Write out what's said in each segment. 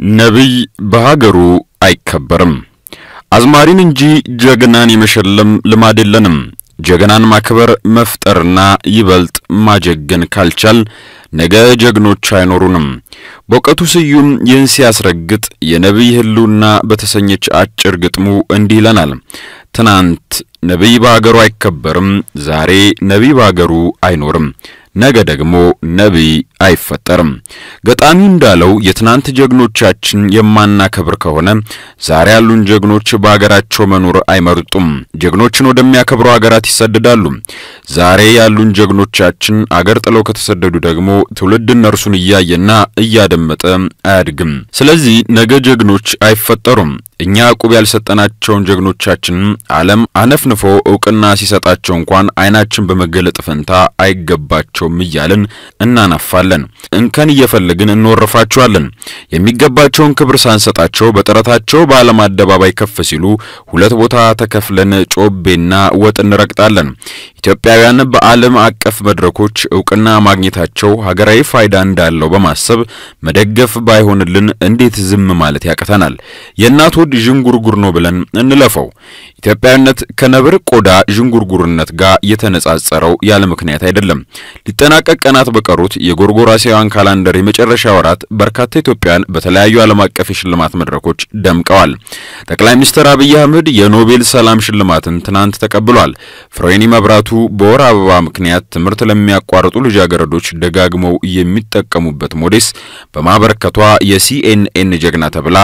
ነቢይ በሀገሩ አይከበርም። አዝማሪን እንጂ ጀግናን የመሸለም ልማድ የለንም። ጀግናን ማክበር መፍጠርና ይበልጥ ማጀገን ካልቻል ነገ ጀግኖች አይኖሩንም። በእውቀቱ ስዩም ይህን ሲያስረግጥ የነቢይ ሕልውና በተሰኘች አጭር ግጥሙ እንዲህ ይለናል። ትናንት ነቢይ በሀገሩ አይከበርም፣ ዛሬ ነቢይ በሀገሩ አይኖርም፣ ነገ ደግሞ ነቢይ አይፈጠርም። ገጣሚው እንዳለው የትናንት ጀግኖቻችን የማናከብር ከሆነ ዛሬ ያሉን ጀግኖች በሀገራቸው መኖር አይመርጡም። ጀግኖችን ወደሚያከብሩ ሀገራት ይሰደዳሉ። ዛሬ ያሉን ጀግኖቻችን አገር ጥለው ከተሰደዱ ደግሞ ትውልድ እነርሱን እያየና እያደመጠ አያድግም። ስለዚህ ነገ ጀግኖች አይፈጠሩም። እኛ ዕቁብ ያልሰጠናቸውን ጀግኖቻችንን ዓለም አነፍንፎ እውቅና ሲሰጣቸው እንኳን ዓይናችን በመገለጥ ፈንታ አይገባቸውም እያልን እናናፋለን። እንከን እየፈለግን እንወርፋቸዋለን። የሚገባቸውን ክብር ሳንሰጣቸው በጥረታቸው በዓለም አደባባይ ከፍ ሲሉ ሁለት ቦታ ተከፍለን ጮቤና ወጥ እንረግጣለን። ኢትዮጵያውያን በዓለም አቀፍ መድረኮች እውቅና ማግኘታቸው ሀገራዊ ፋይዳ እንዳለው በማሰብ መደገፍ ባይሆንልን እንዴት ዝም ማለት ያቅተናል? የእናት ሆድ ዥንጉርጉር ነው ብለን እንለፈው። ኢትዮጵያዊነት ከነብር ቆዳ ዥንጉርጉርነት ጋር የተነጻጸረው ያለ ምክንያት አይደለም። ሊጠናቀቅ ቀናት በቀሩት የጎርጎራሲያውያን ካላንደር የመጨረሻ ወራት በርካታ ኢትዮጵያውያን በተለያዩ ዓለም አቀፍ የሽልማት መድረኮች ደምቀዋል። ጠቅላይ ሚኒስትር አብይ አህመድ የኖቤል ሰላም ሽልማትን ትናንት ተቀብሏል። ፍሬኒ መብራቱ በወር አበባ ምክንያት ትምህርት ለሚያቋርጡ ልጃገረዶች ደጋግመው የሚጠቀሙበት ሞዴስ በማበረከቷ የሲኤንኤን ጀግና ተብላ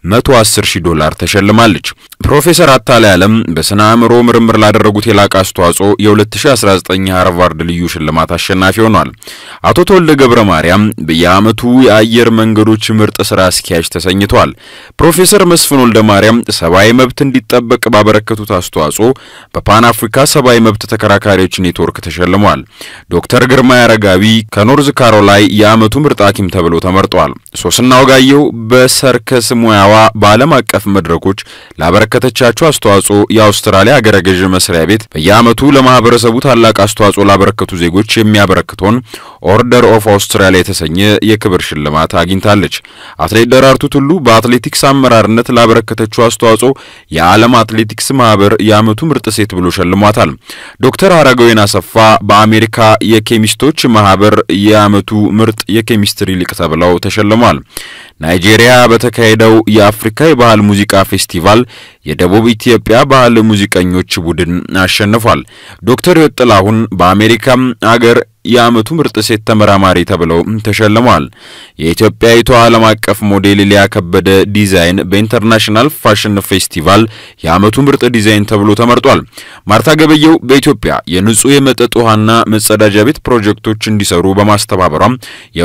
110 ሺህ ዶላር ተሸልማለች። ፕሮፌሰር አታላይ ዓለም በስነ አእምሮ ምርምር ላደረጉት የላቀ አስተዋጽኦ የ2019 ሃርቫርድ ልዩ ሽልማት አሸናፊ ሆኗል። አቶ ተወልደ ገብረ ማርያም በየዓመቱ የአየር መንገዶች ምርጥ ስራ አስኪያጅ ተሰኝተዋል። ፕሮፌሰር መስፍን ወልደ ማርያም ሰብአዊ መብት እንዲጠበቅ ባበረከቱት አስተዋጽኦ በፓን አፍሪካ ሰብአዊ መብት ተከራካሪዎች ኔትወርክ ተሸልመዋል። ዶክተር ግርማ አረጋዊ ከኖርዝ ካሮላይ የዓመቱ ምርጥ ሐኪም ተብለው ተመርጠዋል። ሶስና ወጋየሁ በሰርከስ ሙያዋ በዓለም አቀፍ መድረኮች ላበረከተቻቸው አስተዋጽኦ የአውስትራሊያ አገረ ገዥ መስሪያ ቤት በየዓመቱ ለማህበረሰቡ ታላቅ አስተዋጽኦ ላበረከቱ ዜጎች የሚያበረክተውን ኦርደር ኦፍ አውስትራሊያ የተሰኘ የክብር ሽልማት አግኝታለች። አትሌት ደራርቱ ቱሉ በአትሌቲክስ አመራርነት ላበረከተችው አስተዋጽኦ የዓለም አትሌቲክስ ማህበር የዓመቱ ምርጥ ሴት ብሎ ሸልሟታል። ዶክተር አረጋዊን አሰፋ በአሜሪካ የኬሚስቶች ማህበር የዓመቱ ምርጥ የኬሚስትሪ ሊቅ ተብለው ተሸልሟል። ናይጄሪያ በተካሄደው የአፍሪካ የባህል ሙዚቃ ፌስቲቫል የደቡብ ኢትዮጵያ ባህል ሙዚቀኞች ቡድን አሸንፏል። ዶክተር ሕይወት ጥላሁን በአሜሪካም አገር የዓመቱ ምርጥ ሴት ተመራማሪ ተብለው ተሸልመዋል። የኢትዮጵያዊቷ ዓለም አቀፍ ሞዴል ሊያ ከበደ ዲዛይን በኢንተርናሽናል ፋሽን ፌስቲቫል የዓመቱ ምርጥ ዲዛይን ተብሎ ተመርጧል። ማርታ ገበየው በኢትዮጵያ የንጹህ የመጠጥ ውሃና መጸዳጃ ቤት ፕሮጀክቶች እንዲሰሩ በማስተባበሯም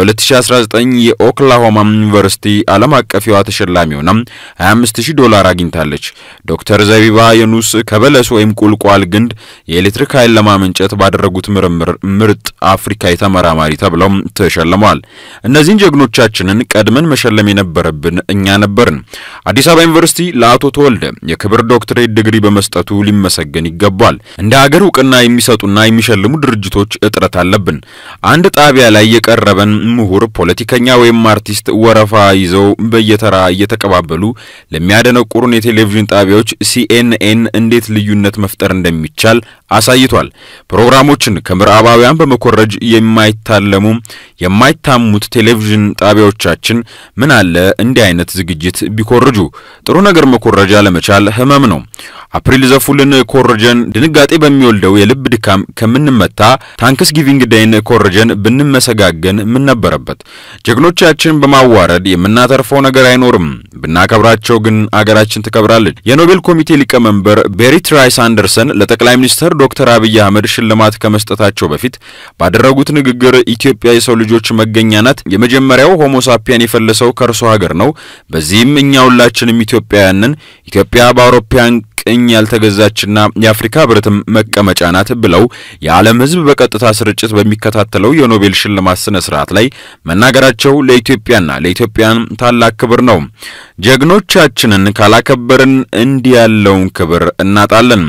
የ2019 የኦክላሆማ ዩኒቨርሲቲ ዓለም አቀፍ የውሃ ተሸላሚ ሆና 25000 ዶላር አግኝታለች። ዶክተር ዘቢባ የኑስ ከበለስ ወይም ቁልቋል ግንድ የኤሌክትሪክ ኃይል ለማመንጨት ባደረጉት ምርምር ምርጥ አፍሪካዊ ተመራማሪ ተብለው ተሸልመዋል። እነዚህን ጀግኖቻችንን ቀድመን መሸለም የነበረብን እኛ ነበርን። አዲስ አበባ ዩኒቨርሲቲ ለአቶ ተወልደ የክብር ዶክትሬት ዲግሪ በመስጠቱ ሊመሰገን ይገባል። እንደ ሀገር እውቅና የሚሰጡና የሚሸልሙ ድርጅቶች እጥረት አለብን። አንድ ጣቢያ ላይ የቀረበን ምሁር፣ ፖለቲከኛ ወይም አርቲስት ወረፋ ይዘው በየተራ እየተቀባበሉ ለሚያደነቁሩን የቴሌቪዥን ጣቢያዎች ሲኤንኤን እንዴት ልዩነት መፍጠር እንደሚቻል አሳይቷል። ፕሮግራሞችን ከምዕራባውያን በመኮረጅ የማይታለሙ የማይታሙት ቴሌቪዥን ጣቢያዎቻችን ምን አለ እንዲህ አይነት ዝግጅት ቢኮርጁ። ጥሩ ነገር መኮረጃ ለመቻል ህመም ነው። አፕሪል ዘፉልን ኮርጀን ድንጋጤ በሚወልደው የልብ ድካም ከምንመታ ታንክስ ጊቪንግ ዴይን ኮርጀን ብንመሰጋገን ምን ነበረበት? ጀግኖቻችን በማዋረድ የምናተርፈው ነገር አይኖርም። ብናከብራቸው ግን አገራችን ትከብራለች። የኖቤል ኮሚቴ ሊቀመንበር ቤሪት ራይስ አንደርሰን ለጠቅላይ ሚኒስትር ዶክተር አብይ አህመድ ሽልማት ከመስጠታቸው በፊት ባደረጉት ንግግር ኢትዮጵያ የሰው ልጆች መገኛ ናት። የመጀመሪያው ሆሞ ሳፒያን የፈለሰው ከእርሷ ሀገር ነው። በዚህም እኛ ሁላችንም ኢትዮጵያውያንን ኢትዮጵያ በአውሮፓውያን ቅኝ ያልተገዛችና የአፍሪካ ህብረትም መቀመጫ ናት ብለው የዓለም ሕዝብ በቀጥታ ስርጭት በሚከታተለው የኖቤል ሽልማት ስነ ስርዓት ላይ መናገራቸው ለኢትዮጵያና ለኢትዮጵያን ታላቅ ክብር ነው። ጀግኖቻችንን ካላከበርን እንዲህ ያለውን ክብር እናጣለን።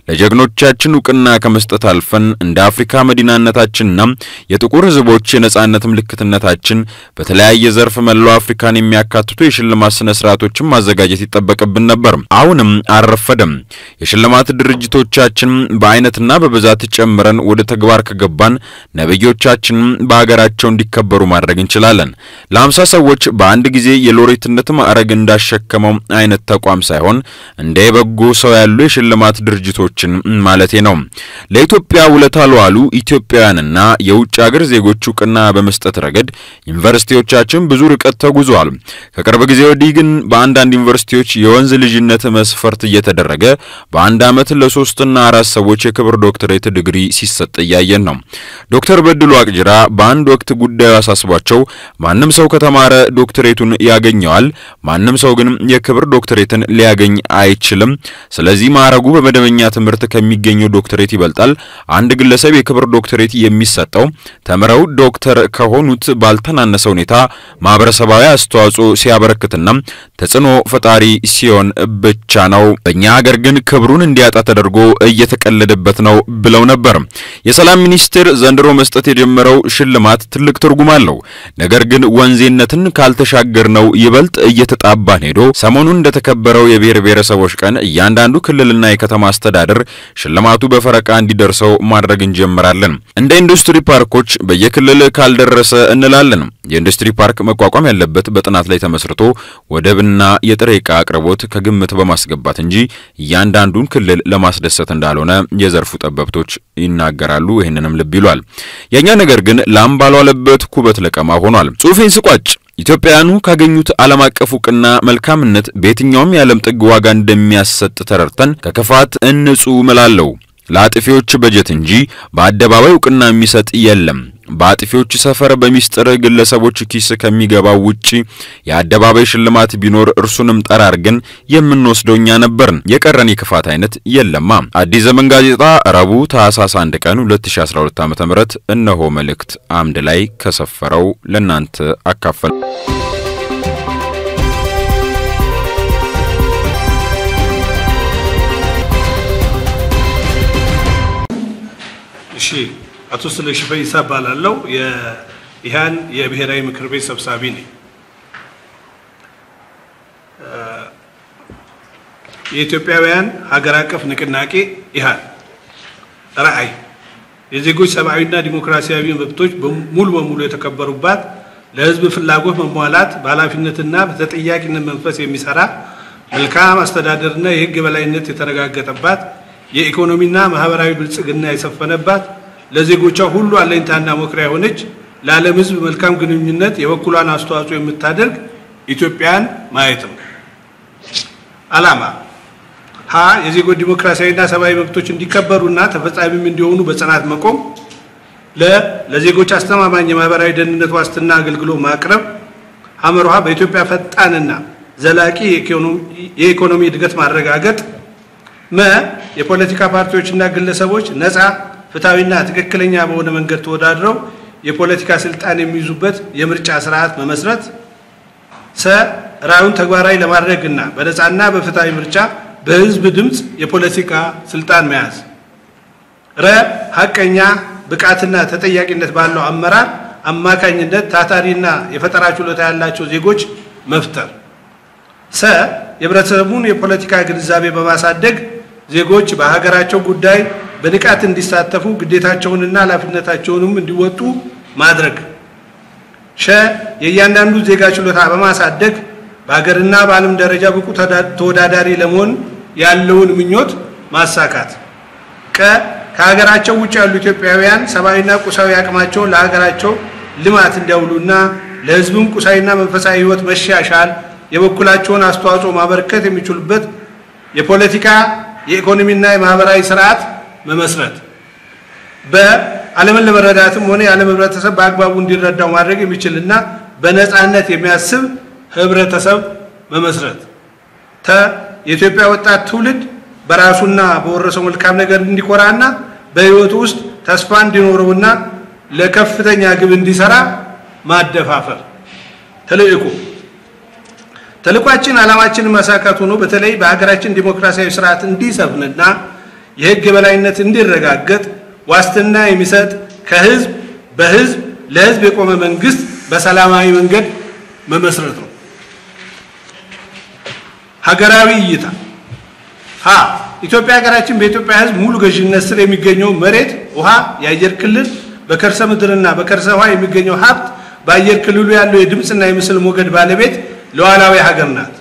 ለጀግኖቻችን እውቅና ከመስጠት አልፈን እንደ አፍሪካ መዲናነታችንና የጥቁር ሕዝቦች የነጻነት ምልክትነታችን በተለያየ ዘርፍ መላው አፍሪካን የሚያካትቱ የሽልማት ስነ ስርዓቶችን ማዘጋጀት ይጠበቅብን ነበር። አሁንም አልረፈደም። የሽልማት ድርጅቶቻችን በአይነትና በብዛት ጨምረን ወደ ተግባር ከገባን ነብዮቻችን በሀገራቸው እንዲከበሩ ማድረግ እንችላለን። ለሀምሳ ሰዎች በአንድ ጊዜ የሎሬትነት ማዕረግ እንዳሸከመው አይነት ተቋም ሳይሆን እንደ የበጎ ሰው ያሉ የሽልማት ድርጅቶችን ማለቴ ነው። ለኢትዮጵያ ውለታ ለዋሉ ኢትዮጵያውያንና የውጭ ሀገር ዜጎች እውቅና በመስጠት ረገድ ዩኒቨርሲቲዎቻችን ብዙ ርቀት ተጉዘዋል። ከቅርብ ጊዜ ወዲህ ግን በአንዳንድ ዩኒቨርሲቲዎች የወንዝ ልጅነት መስፈርት እየተደረገ በአንድ ዓመት ለሶስትና አራት ሰዎች የክብር ዶክትሬት ዲግሪ ሲሰጥ እያየን ነው። ዶክተር በድሉ አቅጅራ በአንድ ወቅት ጉዳዩ አሳስቧቸው ማንም ሰው ከተማረ ዶክትሬቱን ያገኘዋል፣ ማንም ሰው ግን የክብር ዶክትሬትን ሊያገኝ አይችልም። ስለዚህ ማዕረጉ በመደበኛ ትምህርት ከሚገኘው ዶክትሬት ይበልጣል። አንድ ግለሰብ የክብር ዶክትሬት የሚሰጠው ተምረው ዶክተር ከሆኑት ባልተናነሰ ሁኔታ ማህበረሰባዊ አስተዋጽኦ ሲያበረክትና ተጽዕኖ ፈጣሪ ሲሆን ብቻ ነው። በእኛ ሀገር ግን ክብሩን እንዲያጣ ተደርጎ እየተቀለደበት ነው ብለው ነበር። የሰላም ሚኒስቴር ዘንድሮ መስጠት የጀመረው ሽልማት ትልቅ ትርጉም አለው። ነገር ግን ወንዜነትን ካልተሻገር ነው ይበልጥ እየተጣባን ሄዶ ሰሞኑን እንደተከበረው የብሔር ብሔረሰቦች ቀን እያንዳንዱ ክልልና የከተማ አስተዳደር ሽልማቱ በፈረቃ እንዲደርሰው ማድረግ እንጀምራለን። እንደ ኢንዱስትሪ ፓርኮች በየክልል ካልደረሰ እንላለን። የኢንዱስትሪ ፓርክ መቋቋም ያለበት በጥናት ላይ ተመስርቶ ወደብና የጥሬ ዕቃ አቅርቦት ከግምት በማስገባት እንጂ እያንዳንዱን ክልል ለማስደሰት እንዳልሆነ የዘርፉ ጠበብቶች ይናገራሉ። ይህንንም ልብ ይሏል። የእኛ ነገር ግን ላም ባልዋለበት ኩበት ለቀማ ሆኗል። ጽሑፌን ስቋጭ ኢትዮጵያውያኑ ካገኙት ዓለም አቀፍ እውቅና መልካምነት በየትኛውም የዓለም ጥግ ዋጋ እንደሚያሰጥ ተረድተን ከክፋት እንጹ እላለሁ። ለአጥፊዎች በጀት እንጂ በአደባባይ እውቅና የሚሰጥ የለም። በአጥፊዎች ሰፈር በሚስጥር ግለሰቦች ኪስ ከሚገባው ውጪ የአደባባይ ሽልማት ቢኖር እርሱንም ጠራርገን የምንወስደው እኛ ነበርን። የቀረን የክፋት አይነት የለማ። አዲስ ዘመን ጋዜጣ ረቡዕ ታህሳስ 1 ቀን 2012 ዓ.ም እነሆ መልእክት አምድ ላይ ከሰፈረው ለናንተ አካፈል እሺ አቶ ስለሺ ፈይሳ እባላለሁ። የኢህአን የብሔራዊ ምክር ቤት ሰብሳቢ ነኝ። የኢትዮጵያውያን ሀገር አቀፍ ንቅናቄ ኢህአን ራዕይ የዜጎች ሰብአዊና ዲሞክራሲያዊ መብቶች ሙሉ በሙሉ የተከበሩባት ለሕዝብ ፍላጎት መሟላት በኃላፊነትና በተጠያቂነት መንፈስ የሚሰራ መልካም አስተዳደርና የሕግ የበላይነት የተረጋገጠባት የኢኮኖሚና ማህበራዊ ብልጽግና የሰፈነባት ለዜጎቿ ሁሉ አለኝታና መኩሪያ የሆነች ለዓለም ሕዝብ መልካም ግንኙነት የበኩሏን አስተዋጽኦ የምታደርግ ኢትዮጵያን ማየት ነው። ዓላማ ሀ የዜጎች ዲሞክራሲያዊና ሰብአዊ መብቶች እንዲከበሩና ተፈጻሚም እንዲሆኑ በጽናት መቆም። ለ ለዜጎች አስተማማኝ የማህበራዊ ደህንነት ዋስትና አገልግሎት ማቅረብ። ሐመርሃ በኢትዮጵያ ፈጣንና ዘላቂ የኢኮኖሚ እድገት ማረጋገጥ። መ የፖለቲካ ፓርቲዎችና ግለሰቦች ነፃ ፍትሐዊና ትክክለኛ በሆነ መንገድ ተወዳድረው የፖለቲካ ስልጣን የሚይዙበት የምርጫ ስርዓት መመስረት። ሰ ራዕዩን ተግባራዊ ለማድረግና በነፃና በፍትሐዊ ምርጫ በህዝብ ድምፅ የፖለቲካ ስልጣን መያዝ። ረ ሀቀኛ ብቃትና ተጠያቂነት ባለው አመራር አማካኝነት ታታሪና የፈጠራ ችሎታ ያላቸው ዜጎች መፍጠር። ሰ የህብረተሰቡን የፖለቲካ ግንዛቤ በማሳደግ ዜጎች በሀገራቸው ጉዳይ በንቃት እንዲሳተፉ ግዴታቸውንና ኃላፊነታቸውንም እንዲወጡ ማድረግ። ሸ የእያንዳንዱ ዜጋ ችሎታ በማሳደግ በሀገርና በዓለም ደረጃ ብቁ ተወዳዳሪ ለመሆን ያለውን ምኞት ማሳካት። ቀ ከሀገራቸው ውጭ ያሉ ኢትዮጵያውያን ሰብአዊና ቁሳዊ አቅማቸውን ለሀገራቸው ልማት እንዲያውሉና ለህዝብም ቁሳዊና መንፈሳዊ ህይወት መሻሻል የበኩላቸውን አስተዋጽኦ ማበረከት የሚችሉበት የፖለቲካ የኢኮኖሚና የማህበራዊ ስርዓት መመስረት። በዓለምን ለመረዳትም ሆነ የዓለም ህብረተሰብ በአግባቡ እንዲረዳው ማድረግ የሚችልና በነፃነት የሚያስብ ህብረተሰብ መመስረት። ተ የኢትዮጵያ ወጣት ትውልድ በራሱና በወረሰው መልካም ነገር እንዲኮራና በህይወቱ ውስጥ ተስፋ እንዲኖረውና ለከፍተኛ ግብ እንዲሰራ ማደፋፈር። ተልእኮ ተልኳችን ዓላማችንን ማሳካት ሆኖ በተለይ በሀገራችን ዲሞክራሲያዊ ስርዓት እንዲሰፍንና የህግ የበላይነት እንዲረጋገጥ ዋስትና የሚሰጥ ከህዝብ በህዝብ ለህዝብ የቆመ መንግስት በሰላማዊ መንገድ መመስረት ነው። ሀገራዊ እይታ ሀ ኢትዮጵያ ሀገራችን በኢትዮጵያ ህዝብ ሙሉ ገዥነት ስር የሚገኘው መሬት፣ ውሃ፣ የአየር ክልል በከርሰ ምድርና በከርሰ ውሃ የሚገኘው ሀብት በአየር ክልሉ ያለው የድምፅና የምስል ሞገድ ባለቤት ሉዓላዊ ሀገር ናት።